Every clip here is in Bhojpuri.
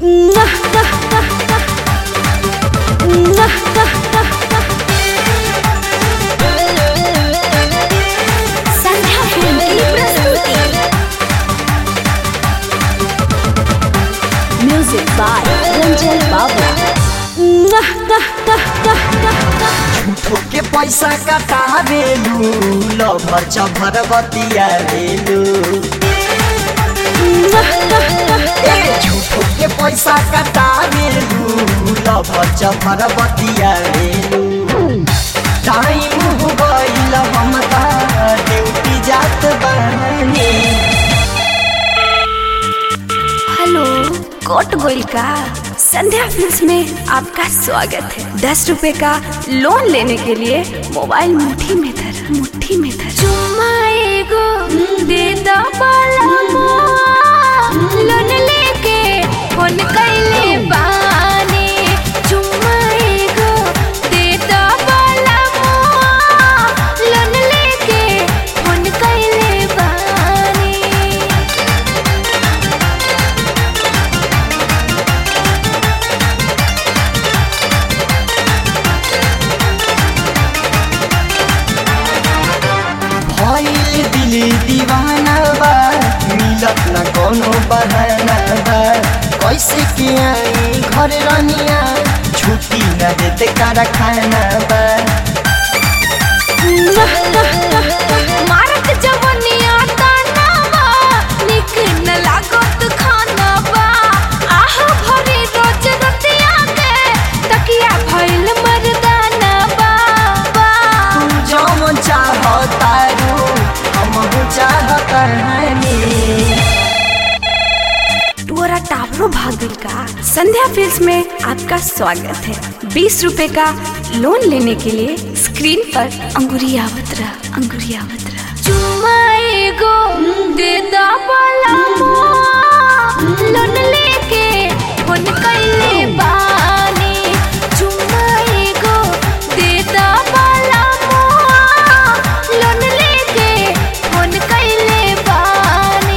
संध्या फिल्म की प्रस्तुति म्यूजिक बाय रंजन बाबा के पैसा कटावेलू लभर चभर बतियावेलू ए झूठो के पैसा कटावेलू लभर चभर बतियावेलू टाइम हो गइल हम त ड्यूटी जात बानी हेलो कोट गोइल का संध्या फिल्म्स में आपका स्वागत है दस रुपए का लोन लेने के लिए मोबाइल मुट्ठी में धर मुट्ठी में धर चुम्मा एगो दे दो लोन लेके फोन कैले बानी चुम्मा एगो दे दो लोन लेके फोन कैले बानी भइल दिल दीवाना बा मिलत न कोनो बहाना बा कैसे के आई घर रनिया छुट्टी न देते कारखाना बा मारत जवनिया तानावा निक न लागत खानावा आह भरी रोज रतिया के तकिया भइल मर्दानावा बा तू जौन चाहतारू हम चाहतानी टोरा टावरो भागिल का संध्या फिल्म्स में आपका स्वागत है बीस रुपए का लोन लेने के लिए स्क्रीन पर अंगुरियावत रहा अंगुरियावत रहा चुम्मा एगो दे दा लोन लेके फोन कैले बानी चुम्मा एगो दे दा लोन लेके फोन कैले बानी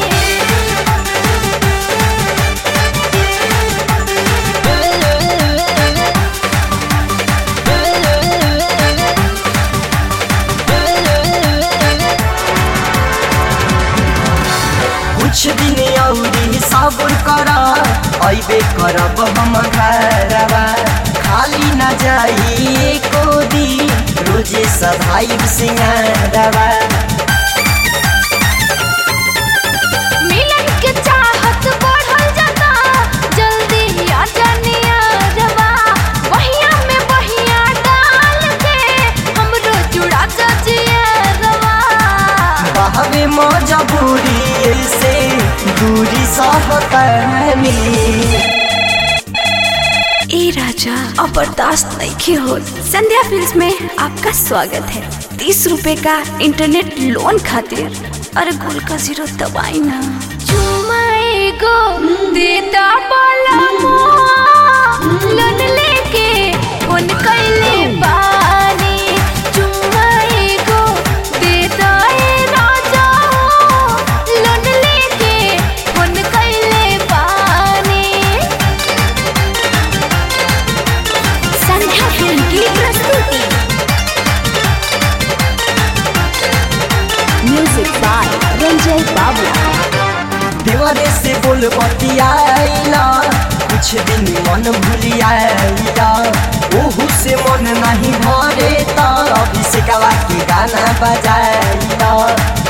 कुछ दिन औरी सब्र कर अइबे करब हम घरवा खाली न जाई एको दिन रोजे सधाई सिंगारवा मिलन के चाहत बढ़ल जाता जल्दी आ जानिया रवा बहिया में बहिया डाल के हमरो जुड़ा जजिया रवा बहवे मजबूरी से दूरी सहकनी ए राजा अब बर्दाश्त नहीं की हो संध्या फिल्म्स में आपका स्वागत है तीस रुपए का इंटरनेट लोन खातिर अरे गोल का जीरो दबाई ना चुमा एगो देता बोला लोन लेके फोन कैले बानी चुमा एगो देता ए राजा लोन लेके फोन कैले बानी संध्या फिल्म की प्रस्तुति म्यूजिक बाय रंजय बाबला देवरे से बोल बतियाइला कुछ दिन मन भूलियाइला ओहू से मन नहीं भरे त अभिषेकवा के गाना बजाइला